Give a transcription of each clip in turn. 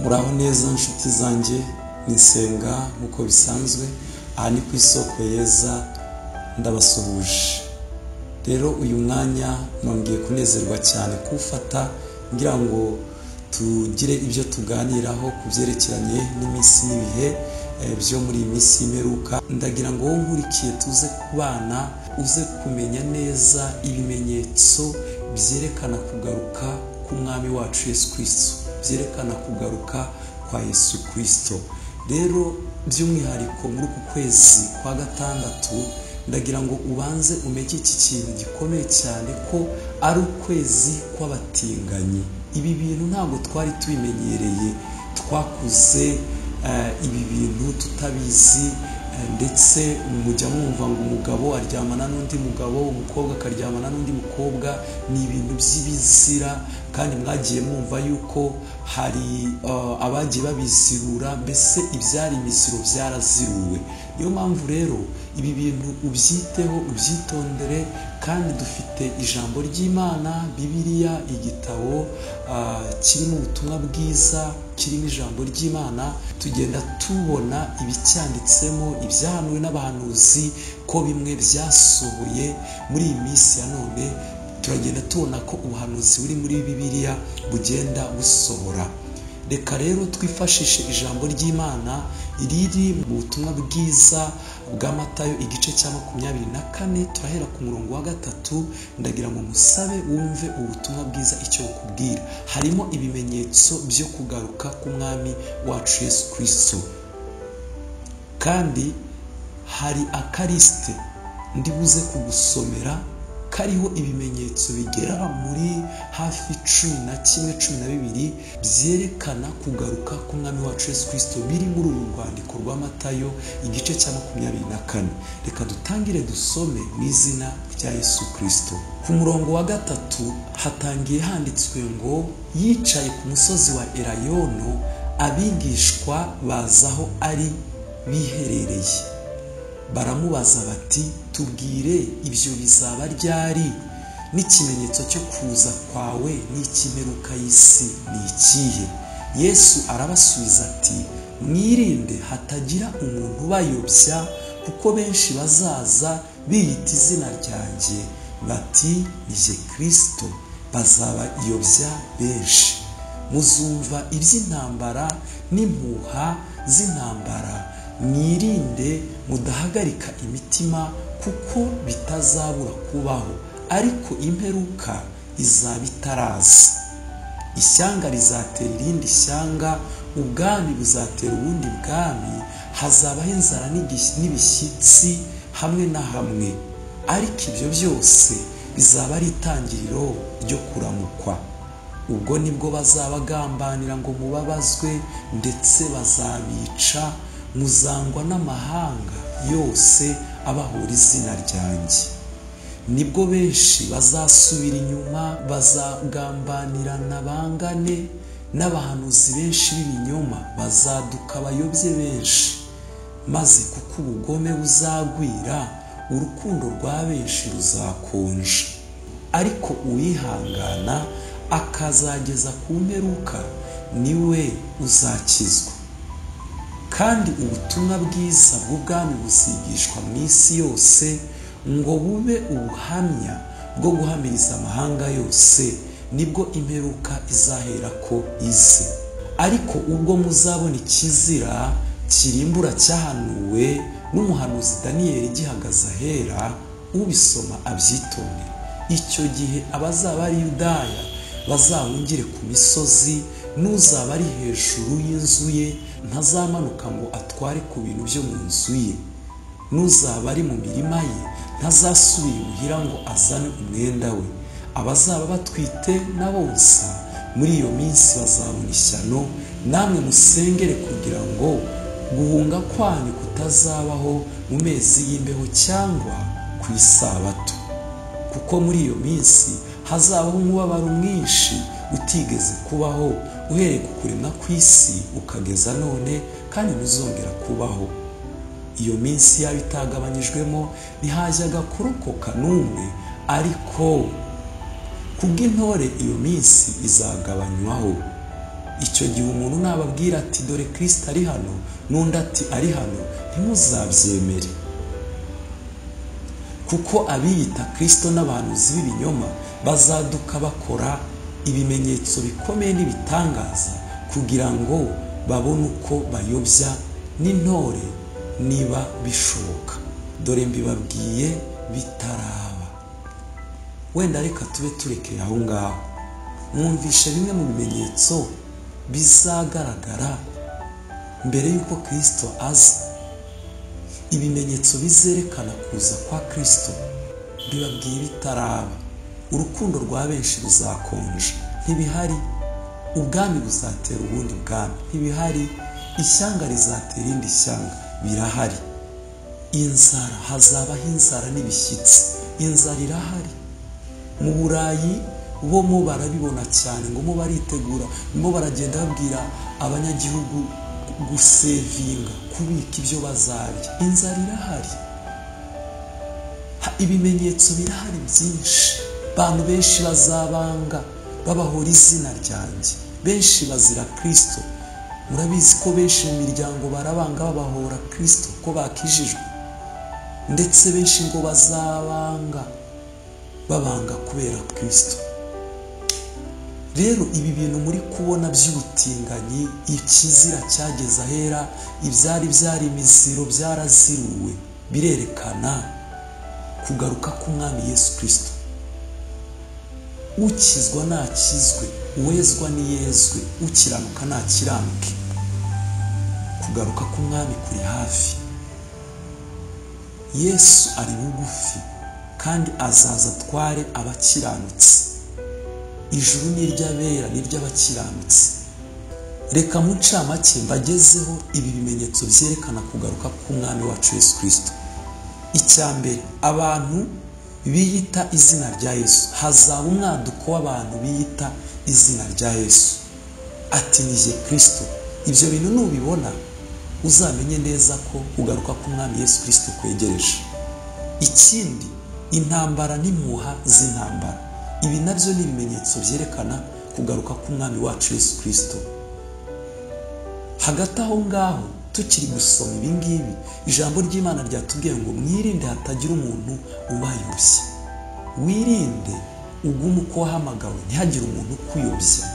muraho neza inshuti zanjye nisenga nk'uko bisanzwe aha ni ku isoko yeza ndabasuhuje rero uyu mwanya nongeye kunezerwa cyane kuwufata ngira ngo tugire ibyo tuganiraho ku byerekeranye n'iminsi n'ibihe eh, byo muri iyi minsi y'imperuka ndagira ngo wowe nkurikiye tuze kubana uze kumenya neza ibimenyetso byerekana kugaruka k'umwami wacu yesu kirisito byerekana kugaruka kwa yesu kirisito rero by'umwihariko muri uku kwezi kwa gatandatu ndagira ngo ubanze umeke iki kintu gikomeye cyane ko ari ukwezi kw'abatinganyi ibi bintu ntabwo twari tubimenyereye twakuze eh, ibi bintu tutabizi eh, ndetse mujya mwumva ngo umugabo aryamana n'undi mugabo umukobwa akaryamana n'undi mukobwa ni ibintu by'ibizira kandi mwagiye mwumva yuko hari eh, abagiye babizirura mbese ibyari imisiro byaraziruwe niyo mpamvu rero ibi bintu ubyiteho ubyitondere kandi dufite ijambo ry'imana bibiliya igitabo ah, kirimo ubutumwa bwiza kirimo ijambo ry'imana tugenda tubona ibicyanditsemo ibyahanuwe n'abahanuzi ko bimwe byasohoye muri iyi minsi ya none turagenda tubona ko ubuhanuzi buri muri bibiliya bugenda busohora reka rero twifashishe ijambo ry'imana riri mu butumwa bwiza bwa matayo igice cya makumyabiri na kane turahera ku murongo wa gatatu ndagira ngo musabe wumve ubutumwa bwiza icyo bukubwira harimo ibimenyetso byo kugaruka k'umwami wacu yesu kirisito kandi hari akarisite ndibuze kugusomera kariho ibimenyetso bigera muri hafi cumi na kimwe cumi na bibiri byerekana kugaruka k'umwami wacu yesu kirisito biri muri uru rwandiko rwa matayo igice cya makumyabiri na kane reka dutangire dusome mu izina rya yesu kirisito ku murongo wa gatatu hatangiye handitswe ngo yicaye ku musozi wa erayono abigishwa bazaho ari biherereye baramubaza bati tubwire ibyo bizaba ryari n'ikimenyetso cyo kuza kwawe n'ikimperuka y'isi ni ikihe yesu arabasubiza ati mwirinde hatagira umuntu ubayobya kuko benshi bazaza biyita izina ryanjye bati ni jye kirisito bazabayobya benshi muzumva iby'intambara n'impuha z'intambara mwirinde mudahagarika imitima kuko bitazabura kubaho ariko imperuka izaba itaraza ishyanga rizatera irindi shyanga ubwami buzatera ubundi bwami hazabaho inzara n'igis- n'ibishyitsi hamwe na hamwe ariko ibyo byose bizaba ari itangiriro ryo kuramukwa ubwo nibwo bazabagambanira ngo mubabazwe ndetse bazabica muzangwa n'amahanga yose abahora izina ryanjye nibwo benshi bazasubira inyuma bazagambanirana bangane n'abahanuzi benshi b'ibinyoma bazaduka bayobye benshi maze kuko ubugome buzagwira urukundo rwa benshi ruzakonja ariko uwihangana akazageza ku mperuka niwe uzakizwa kandi ubutumwa bwiza bw'ubwami buzigishwa mu isi yose ngo bube ubuhamya bwo guhamiriza amahanga yose nibwo imperuka izahera ko ize ariko ubwo muzabona ikizira kirimbura cyahanuwe n'umuhanuzi daniyeli gihagaze ahera ubisoma abyitondera icyo gihe abazaba ari yudaya bazahungire ku misozi n'uzaba ari hejuru y'inzu ye ntazamanuka ngo atware ku bintu byo mu nzu ye n'uzaba ari mu mirima ye ntazasubira imuhira ngo azane umwenda we abazaba batwite n'abonsa muri iyo minsi bazabona ishyano namwe musengere kugira ngo guhunga kwanyu kutazabaho mu mezi y'imbeho cyangwa ku isabato kuko muri iyo minsi hazabaho umubabaro mwinshi utigeze kubaho uhereye ku kuremwa kw'isi ukageza none kandi ntuzongera kubaho iyo minsi yaba itagabanyijwemo ntihajyaga kurokoka n'umwe ariko kubw'intore iyo minsi izagabanywaho icyo gihe umuntu nababwira ati dore kirisita ari hano n'undi ati ari hano ntimuzabyemere kuko abiyita kirisito n'abahanuzi b'ibinyoma bazaduka bakora ibimenyetso bikomeye n'ibitangaza kugira ngo babone uko bayobya n'intore niba bishoboka dore mbibabwiye bitaraba wenda reka tube turekeye aho ngaho mwumvishe bimwe mu bimenyetso bizagaragara mbere y'uko kirisito aza ibimenyetso bizerekana kuza kwa kirisito bibabwiye bitaraba urukundo rwa benshi ruzakonja ntibihari ubwami buzatera ubundi bwami ntibihari ishyanga rizatera irindi shyanga birahari inzara hazabaho inzara n'ibishyitsi inzara irahari mu burayi bo mo barabibona cyane ngo mo baritegura mo baragenda babwira abanyagihugu gusevinga kubika ibyo bazarya inzara irahari ibimenyetso birahari byinshi abantu benshi bazabanga babahora izina ryanjye benshi bazira kirisito murabizi ko benshi mu miryango barabanga babahora kirisito ko bakijijwe ndetse benshi ngo bazabanga babanga kubera kirisito rero ibi bintu muri kubona by'ubutinganyi ikizira cyageze ahera ibyari byari imiziro byaraziruwe birerekana kugaruka k'umwami yesu kirisito ukizwa ntakizwe uwezwa n'iyezwe ukiranuka ntakiranuke kugaruka k'umwami kuri hafi yesu ari bugufi kandi azaza atware abakiranutse ijuru ni iry'abera ni iry'abakiranutse reka mu ncamake mbagezeho ibi bimenyetso byerekana kugaruka k'umwami wacu yesu kirisito icya mbere abantu biyita izina rya yesu hazaba umwaduko w'abantu biyita izina rya yesu ati nije kirisito ibyo bintu nubibona uzamenye neza ko kugaruka k'umwami yesu kirisito kwegereje ikindi intambara n'impuha z'intambara ibi nabyo ni ibimenyetso byerekana kugaruka k'umwami wacu yesu kirisito hagati aho ngaho tukiri gusoma ibi ngibi ijambo ry'imana ryatubwiye ngo mwirinde hatagira umuntu ubayobya wirinde ugume uko wahamagawe ntihagire umuntu ukuyobya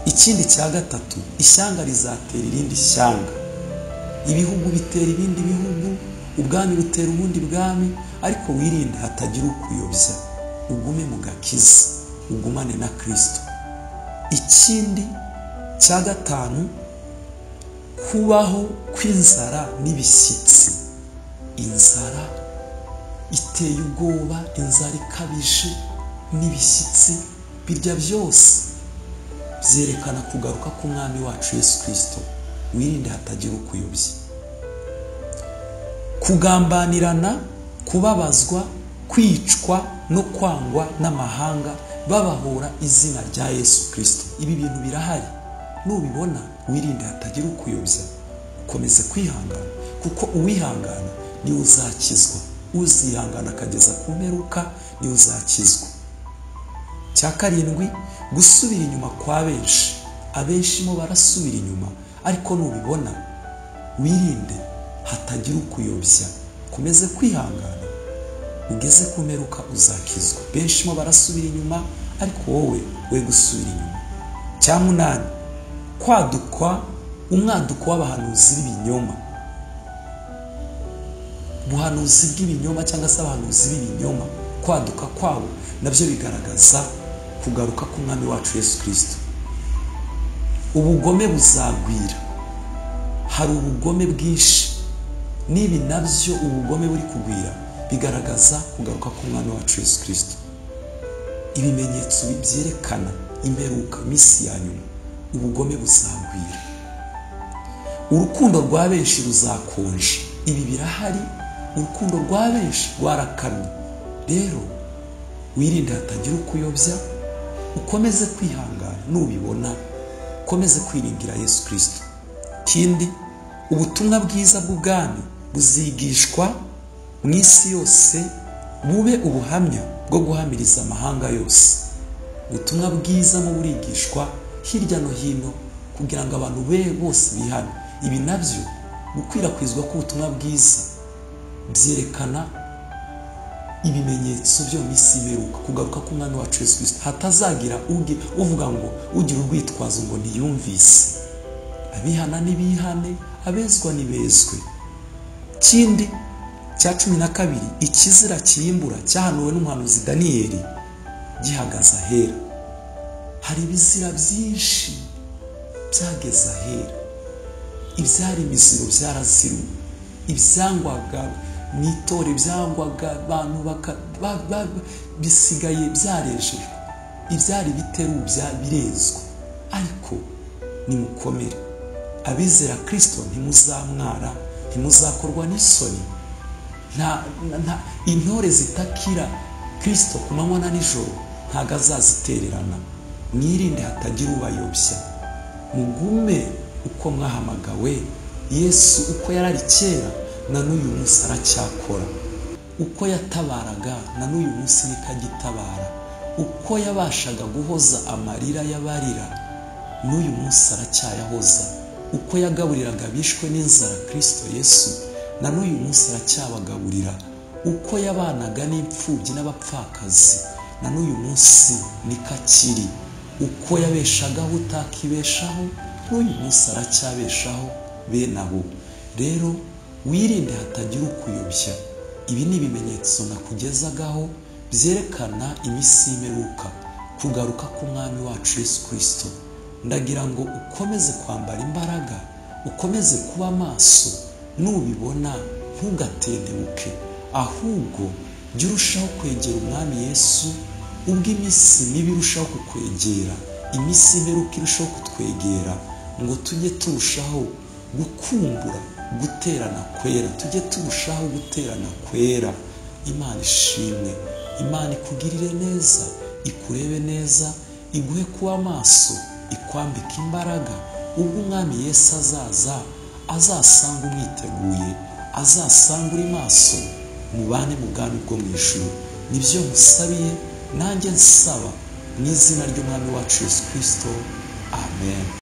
ikindi cya gatatu ishyanga rizatera irindi shyanga ibihugu bitera ibindi bihugu ubwami butera ubundi bwami ariko wirinde hatagira ukuyobya ugume mu gakiza ugumane na kirisito ikindi cya gatanu kubaho kw'inzara n'ibishyitsi inzara iteye ubwoba inzara ikabije n'ibishyitsi birya byose byerekana kugaruka k'umwami wacu yesu kirisito wirinde hatagira ukuyobya kugambanirana kubabazwa kwicwa no kwangwa n'amahanga babahura izina rya yesu kirisito ibi bintu birahari nubibona wirinde hatagira ukuyobya ukomeze kwihangana kuko uwihangana niwe uzakizwa uzihangana akageza ku mperuka niwe uzakizwa cya karindwi gusubira inyuma kwa benshi abenshi mo barasubira inyuma ariko nubibona wirinde hatagira ukuyobya ukomeze kwihangana ugeze ku mperuka uzakizwa benshi mo barasubira inyuma ariko wowe we gusubira inyuma cya munani kwadukwa umwaduko w'abahanuzi b'ibinyoma ubuhanuzi bw'ibinyoma cyangwa se abahanuzi b'ibinyoma kwaduka kwabo nabyo bigaragaza kugaruka k'umwami wacu yesu kirisito ubugome buzagwira hari ubugome bwinshi n'ibi nabyo ubugome buri kugwira bigaragaza kugaruka k'umwami wacu yesu kirisito ibimenyetso byerekana imperuka minsi ya nyuma ubugome buzagwira urukundo rwa benshi ruzakonje ibi birahari urukundo rwa benshi rwarakamye rero wirinde hatagira ukuyobya ukomeze kwihangana nubibona ukomeze kwiringira yesu kirisito ikindi ubutumwa bwiza bw'ubwami buzigishwa mu isi yose bube ubuhamya bwo guhamiriza amahanga yose ubutumwa bwiza mu burigishwa hirya no hino kugira ngo abantu be bose bihane ibi nabyo gukwirakwizwa k'ubutumwa bwiza byerekana ibimenyetso byo mu isi biheruka kugaruka k'umwana wacu Yesu kirisito hatazagira uge uvuga ngo ugira urwitwazo ngo ntiyumvise abihana n'ibihane abezwa n'ibezwe kindi cya cumi na kabiri ikizira kiyimbura cyahanuwe n'umuhanuzi daniyeli gihagaze ahera hari ibizira byinshi byageze ahera ibyari imiziro byaraziriwe ibyangwaga mu itore byangwaga abantu baka- ba- ba- bisigaye byarejejwe ibyari biteru bya- birezwa ariko nimukomere abizera kirisito ntimuzamwara ntimuzakorwa n'isoni nta nta- nta- intore zitakira kirisito ku manywa na nijoro ntabwo azazitererana mwirinde hatagira ubayobya mugume uko mwahamagawe yesu uko yarari kera na n'uyu munsi aracyakora uko yatabaraga na n'uyu munsi niko agitabara uko yabashaga guhoza amarira y'abarira n'uyu munsi aracyayahoza uko yagaburiraga abishwe n'inzara kirisito yesu na n'uyu munsi aracyabagaburira uko yabanaga n'imfubyi n'abapfakazi na n'uyu munsi niko akiri uko yabeshagaho utakibeshaho n'uyu munsi aracyabeshaho bene abo rero wirinde hatagira ukuyobya ibi ni ibimenyetso nakugezagaho byerekana iminsi y'imeruka kugaruka k'umwami wacu yesu kirisito ndagira ngo ukomeze kwambara imbaraga ukomeze kuba maso nubibona ntugatendebuke ahubwo jya urushaho kwegera umwami yesu ubwo iminsi mibi irushaho kukwegera iminsi imperuka irushaho kutwegera ngo tujye turushaho gukumbura guterana kwera tujye turushaho guterana kwera imana ishimwe imana ikugirire neza ikurebe neza iguhe kuba amaso ikwambika imbaraga ubwo umwami yesu azaza azasanga umwiteguye azasanga uri maso mubane mu bwami bwo mu ijuru nibyo musabiye nanjye nsaba mu izina ry'umwami wacu yesu kirisito amen